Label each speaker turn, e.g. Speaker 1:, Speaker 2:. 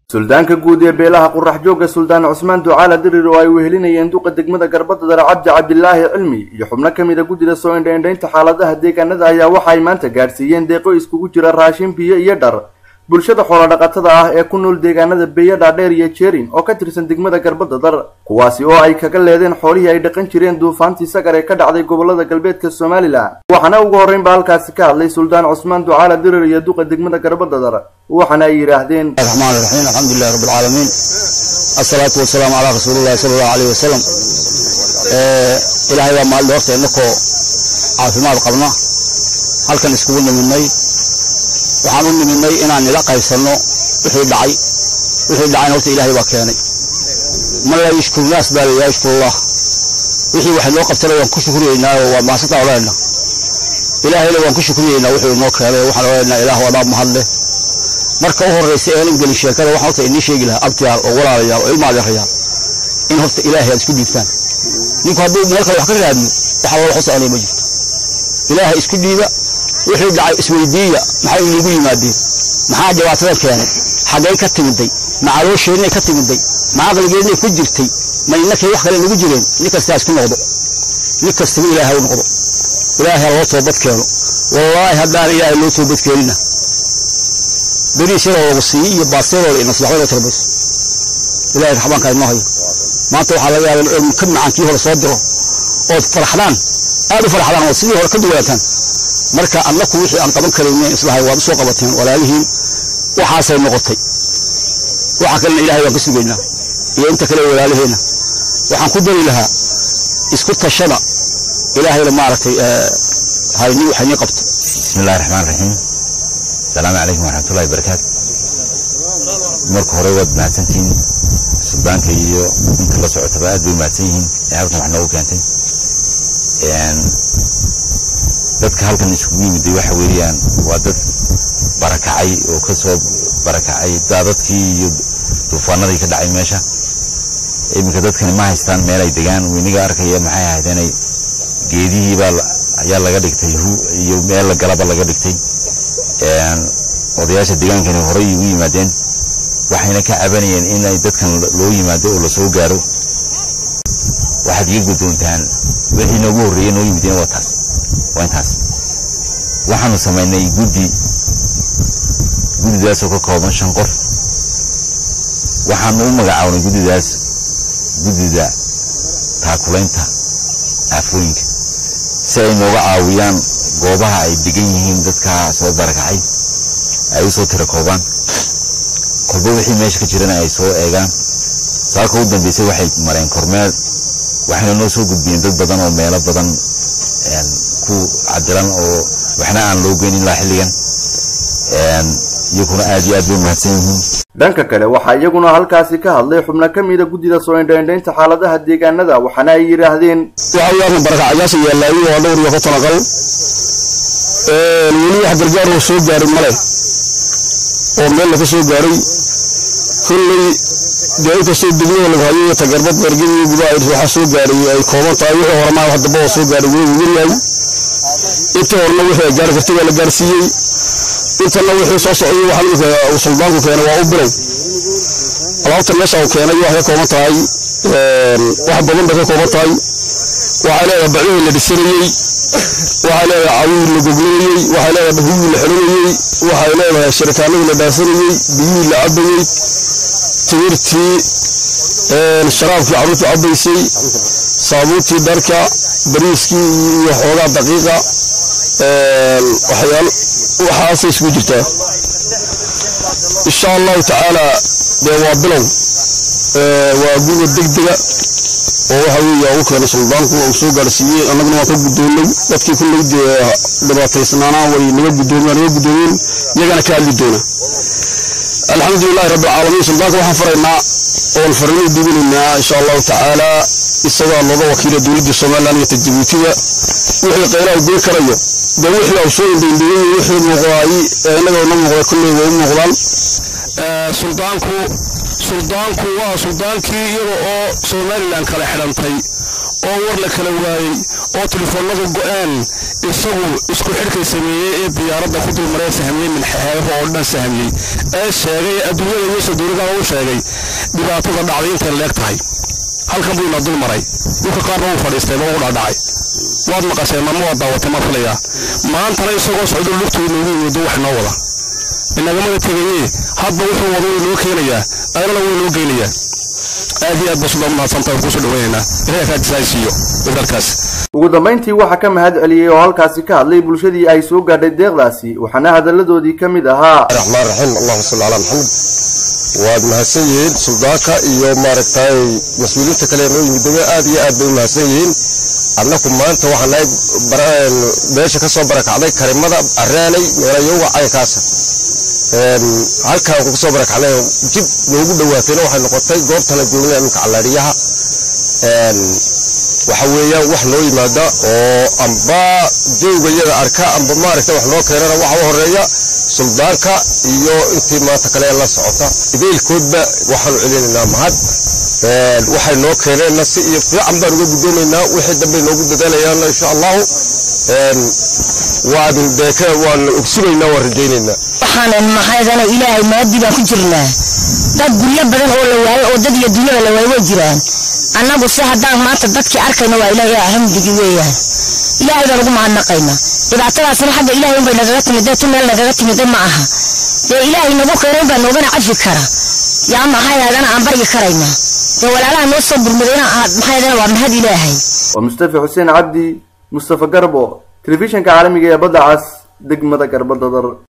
Speaker 1: suldaanka guud ee beelaha qurax joogga suldaan cusmaan ducaala dirir oo ay wehelinayeen duqa degmada garbadadar cabdi cabdilaahi cilmi iyo xubno ka mid a guddida soo indhaindhaynta xaaladaha deegaanada ayaa waxa ay maanta gaadhsiiyeen deeqo iskugu jira raashin biyo iyo dhar bulshada xoolodhaqatada ah ee ku nool deegaanada beeya dhaadheer iyo jeerin oo ka tirsan degmada garbadadar kuwaasi oo ay kaga leedeen xoolihii ay dhaqan jireen duufaantii sagar ee ka dhacday gobolada galbeedka somalilan waxaana ugu horreynba halkaasi ka hadlay suldaan cusmaan ducaala dirir iyo duqa degmada garbadadar waxaana ay yidhaahdeen
Speaker 2: الرحمن الرحيم الحمد لله رب العالمين الصلاة والسلام على رسول الله صلى الله عليه وسلم إلهي waa maalin horta inakoo caafimaad qabna halkan iskugu niminay waxaan u niminay inaan nila qaybsanno wixii dhacay wixii dhacayna horta ilaahay baa keenay man laa yashkuru naas baa la yashkurullah wixii wax noo qabtana waan ku shukriyeynaa oo waa maasanta odhanayna ilaahayna waan ku shukriyeynaa wuxuu inoo keenay waxaan odhanaynaa ilaah waa dhaab mahad leh marka u horraysa aanan gelin sheekada waxaan horta inii sheegi lahaa abtiyaal oo walaalayaal oo ilma adeerayaal in horta ilaahay aad isku dhiibtaan ninku hadduu meel kale wax ka raadiyo waxa loola xusaanaya ma jirto ilaahay isku dhiiba wixii dhacay isweydiiya maxay iniigu yimaadeen maxaa dhibaatada keenay xaggay ka timiday ma caloosheenay ka timiday ma aqligeednay ku jirtay ma innakay wax kale nagu jireen nin kastaa isku noqdo nin kastaba ilaahay u noqdo ilaahay ha loo toobad keeno wallaahi haddaan ilaahay loo toobad keenina beriis yaroo lagu siiyo iyo baasteerooda ina waxba inoo tarbayso ilaahay raxmaanka inoo hayo maanta waxaa laga yaabaa in ka macaankii hore soo diro ood faraxdaan aad u faraxdaan ood sidii hore ka duwanaataan marka annaku wixii aan qaban karaynen islahay waad u soo qabateen walaalihiin waxaasay noqotay waxa kalena ilahay waan ka sugaynaa iyo inta kale walaalaheenna waxaan ku dari lahaa isku tashada ilaahayna maaragtay hayni waxayni qabto
Speaker 3: بسم الله الرحمن الرحيم السلام عليكم ورحمة الله وبركاته marka hore waad mahadsantihiin suldaanka iyo inta la socotaba aad bay mahadsan yihiin ee halkan wax noogu keentay dadka halkan isugu yimiday waxa weeyaan waa dad barakacay oo ka soo barakacay daadadkii iyo duufaanadii ka dhacay meesha iminka dadkani ma haystaan meel ay degaan weyniga arkaya maxay ahayd inay geedihii baa ayaa laga dhigtay hu iyo meel la galaba laga dhigtay odayaasha degaankani horey ugu yimaadeen waxayna ka cabanayeen inay dadkan loo yimaado oo lasoo gaaro waxaad iga guddoontaan wixii noogu horreeyey noo yimideen waa taas waa intaas waxaanu samaynay guddi guddidaasoo ka kooban shan qof waxaanu u magacawnay guddidaas guddida taakulaynta aafooyinka si ay nooga caawiyaan goobaha ay degan yihiin dadka soo barakacay ay u soo tira koobaan kolba wixii meesha ka jirana ay soo eegaan saaka u dambeysay waxay mareen kormeer waxayna noo soo gudbiyeen dad badan oo meelo badan ku cadilan oo waxna aan loo geyn ilaa xilligan iyaguna aad iyo aad bay mahadsan yihiin
Speaker 1: dhanka kale waxaa iyaguna halkaasi ka hadlay xubno ka mida guddida soo indhaindhaynta xaaladaha deegaanada waxaana ay yidhaahdeen
Speaker 2: waxa weeyaan barakacayaasha yaallaayo waa dhowr iyo konton aqal weli wax gargaar oo soo gaaray male oo meel laga soo gaaray kolley dee inkastoo degmada lagu hayo tagarbad gargadiyo gudaha waxaa soo gaaray ay kooban tahay wixii horema wax damba oo soo gaaray wuu yaryahay inta horena wixii ay gaari kartay waa la gaarsiiyey intana wixii soo socday waxa iminka uu suldaanku keenay waa u biray alaabta meesha uu keenay waxay ka kooban tahay wax badan bay ka kooban tahay waxay leedahay bacdihii la dhisanayey waxay leedahay cawihii la goglanayey waxay leedahay dhahugii la xiranayey waxay leedahay shirikaanadii la dhaasanayey biyihii la cabayey timirtii sharaabkii carruurtu cabaysay saabuuntii dharka bariiskii iyo xoogaa daqiiqa waxyaal waxaasay isugu jirtaa insha allahu tacaala dee waa bilow waa guga degdega oo waxa weeye ugu keenay suldaanku uu soo gaarsiiyey annaguna waan ka guddoonnay dadkii kulley dee dhibaataysnaanaa way naga guddoomeen naga guddoomeen iyagana ka hadli doona alxamdulilahi rabbi alcaalamiin suldaanka waxaan faraynaa oon fariinuu dhiibinaynaa insha allahu tacaala isagaa looga wakiila dowladda somalilan iyo tajabuutiga wixii qaylaha goyn karayo dee wixii au soo indhaindhigay wixii muuqdaay innaga na muuqda kulley way u muuqdaan
Speaker 4: suldaanku suldaanku waa suldaankii iyaga oo somalilan kala xidhantay oo war la kala waayey oo telefoonadu go-aan isagu isku xidhkay sameeyey ee diyaaradda ku dulmaree sahmiyey minxeebaha oo dhan sahmiyey ee sheegay adduunyada iyo saduurigaha u sheegay dhibaatada dhacday intay leeg tahay halkan buu ina dul maray dhulka qaarna wuu fadhiistay ba ugu dhaadhacay waad maqasheen marma waad daawatay maa filayaa maantana isagoo socdo lugtu inoogu yimiddo wax noo wada inagamada tegayee hadba wuxuu wado inoo keenayaa aynana wuu inoo geynayaa aad iyo aad ba sudaa mahadsantaa waan kusoo dhaweynaynaa ilahay raajisa siiyo dadkaas
Speaker 1: ugu dambayntii waxaa ka mahad celiyey oo halkaasi ka hadlay bulshadii ay soo gaadhay deeqdaasi waxaana hadalladoodii ka mid ahaa
Speaker 5: raxmaan raxiim allahuma salli calaa maxamed waad mahadsan yihiin suldaanka iyo maaragtay mas-uuliyiinta kale ee noo yimidobe aad iyo aad bay u mahadsan yihiin annaku maanta waxaan nahay meesha ka soo barakacday karimada areenay meelayoga caynkaasa halkaan ku soo barakacnay jib noogu dhawaatayna waxay noqotay goobtana joognay iminka callaadhiyaha waxa weeyaan wax noo yimaada oo amba joogayada arka amba maaragta wax noo keenana waxa u horeeya suldaanka iyo intii maanta kale la socota ideylkoodba waxaanu celinaynaa mahad waxay noo keeneenna si iyo fiican baan uga gudoomaynaa wixii dambey noogu dadaalayaan insha allahu waan deeke waan ogsinaynaa waan rajaynaynaa
Speaker 6: waxaanan maxaydana ilaahay maadi baan ku jirnaa dad guryo badan oo la waayo oo dad iyo dunyada la waayo way jiraan annagu se haddaan maanta dadkii arkayna waa ilaahay alxamdigi weeyaan ilaahay baan ugu mahadnaqaynaa dhibaatadaasna xagga ilaahay unbay nagaga timidee tu meel nagaga timide ma aha dee ilaahay nagu keenay unbaa noogana cafi kara yaa maxaydana aan baryi karaynaa dee walaalaha noo soo gurmadayna maxaydana waa mahad ilaahay
Speaker 1: waa mustafa xuseen cabdi mustafa garbo telefishinka caalamiga ee badda cas degmada garbadadar